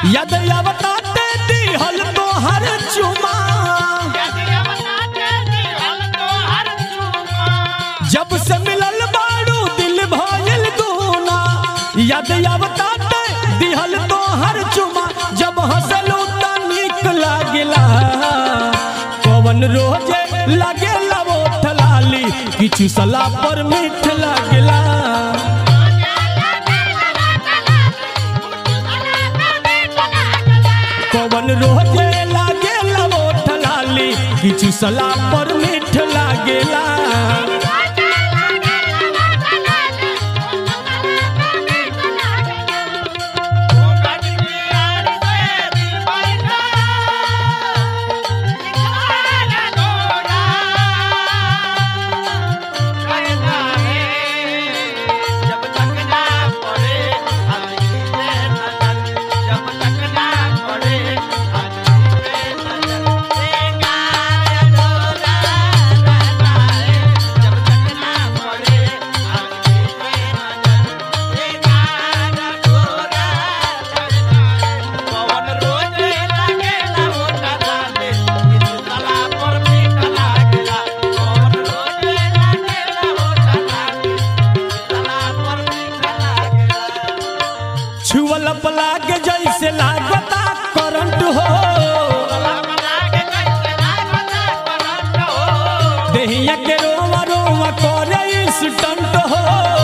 यद अवताते दिहल तो हर चुमा जब से मिलल बाड़ू दिल भइल दूना यद अवताते दिहल तो हर चुमा जब हंसलू त नीक लागेला पवन रोजे लागेला ओठ लाली किछु सला पर मीठ लागेला पवन रोजे लागेला ओठ लाली किछु सला पर मीठ लागेला छुअल पलाग जैसे लागता करंट हो देहिया के रोवा रोवा करे स्टंट हो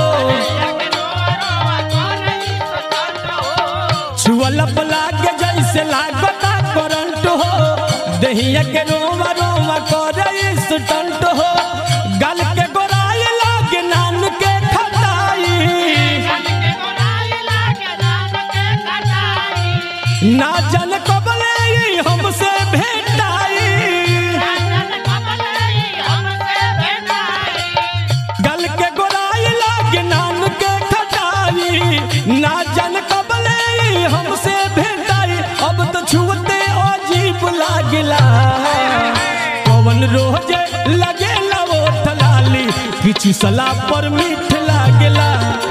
छुअल पलाग जैसे लागता करंट हो देहिया के रोवा रोवा करे स्टंट हो गल के गोराई लागे नान के खटाई ना जन कबले ई हमसे भेटाई गल के गोराई लागे नाम के खटाई ना जन कबले ई हमसे भेटाई अब तो छुअते अजीब लागला पवन रोजे लगेला ओठ लाली किछु सला पर मीठ लागेला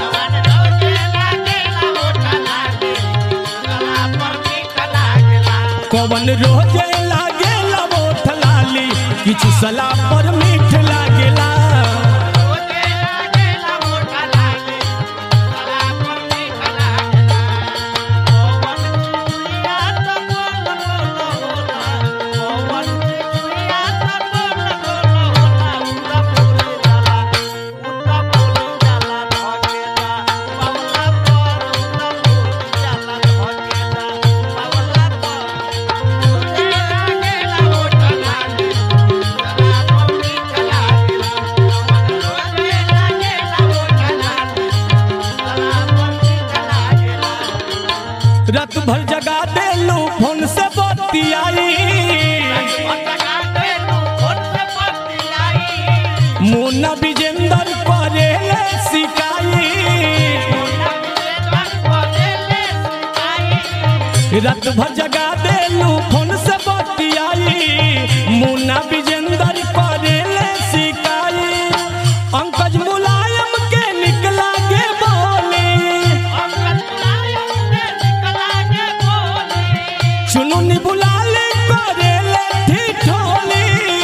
पवन रोजे लागेला ओठ लाली किछु सला पर मीठ लागेला रात भर जगा देलू फोन से बतियाई मुन्ना विजेंदर करे सिकाई रात भर जगा देलू फोन से बतियाई मुन्ना विजेंदर करे सिकाई अंकज मुलायम के निकला के बोली चुनुनी बुलाले करेले ठिठोली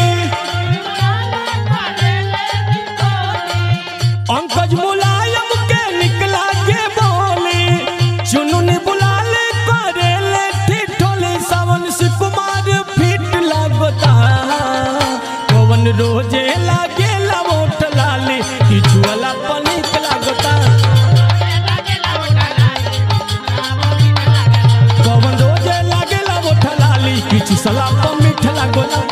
अंकज मुलायम के निकला के बोली चुनुनी बुलाले करेले ठिठोली सावन से कुमार फिट लागता पवन रोजे लागे लवोट लाली किछु वाला पनिक लागता पवन रोजे लागे लवोट लाली किछु सला मीठ लागता